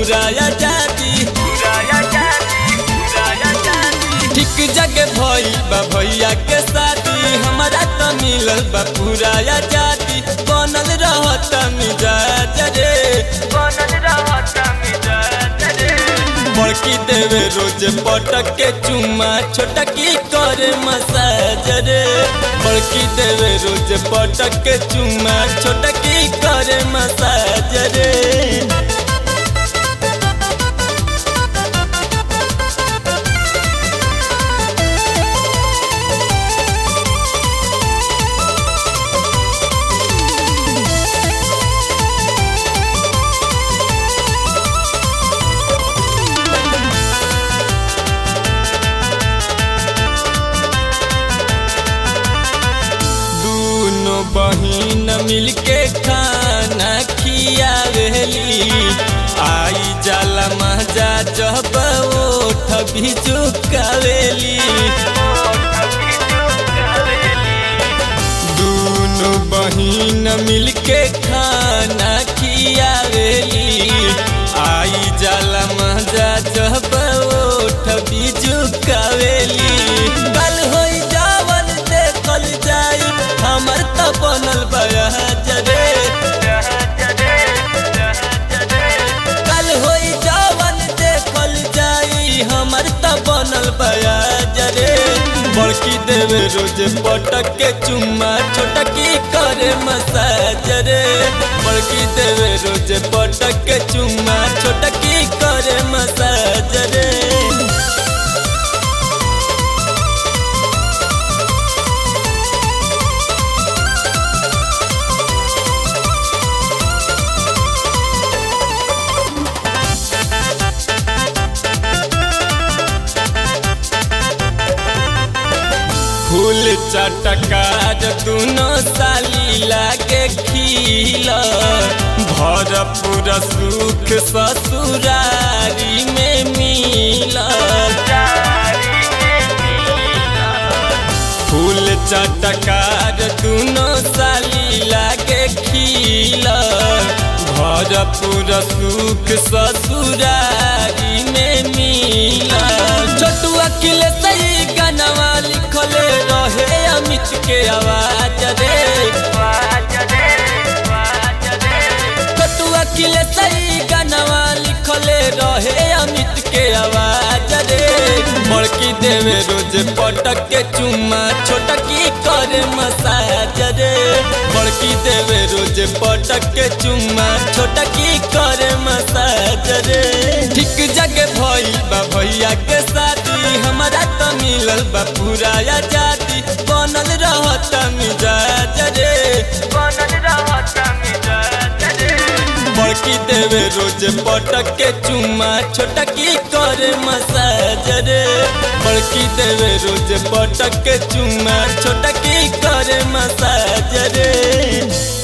पूरा आजादी ठीक जगह भइल बा भैया के शादी हमारा त मिलल बा पूरा आजादी बनल रहत मिजाज रे बड़की देवे रोज पटक के चुम्मा छोटकी करे मसाज रे बड़की देवे रोज पटक के चुम्मा छोटकी करे मसाज रे दोनों बहिन मिलके खाना खियावेली आई जाला मजा जब ओठ भी चुकावेली दोनों बहिन मिलके खाना खियावेली आई जाला मजा जब ओठ भी चुकावेली कल होई जावन देखल जाई हमर त बनल बयाज रे कल होई जावन देखल जाई हमर त बनल बयाज रे बड़की देवे रोज पटक के चुम्मा छोटकी करे मसाज रे बड़की देवे रोज पटक के चुम्मा छोटकी करे मसाज रे फूल चटकार दुनो साली लागे खिल भरपूर सुख ससुरारी में मिल फूल चटकार दुनो साली लागे खिल भरपूर सुख ससुरारी में मिल छोटू अखिल सही गानवा लिखले रहे अमित के आवाज रे छोटू अखिल सही गानवा लिखले रहे अमित के आवाज रे बड़की देवे रोज पटक के चुम्मा छोटकी करे मसाज रे बड़की देवे रोज पटक के चुम्मा छोटकी करे मसाज रे ठीक जगह भइल बा भैया के शादी हमारा त मिलल बा पूरा आजादी बनल रहत मिजाज रे बड़की देवे रोज पटक के चुम्मा छोटकी करे मसाज रे बड़की देवे रोज पटक के चुम्मा छोटकी करे मसाज रे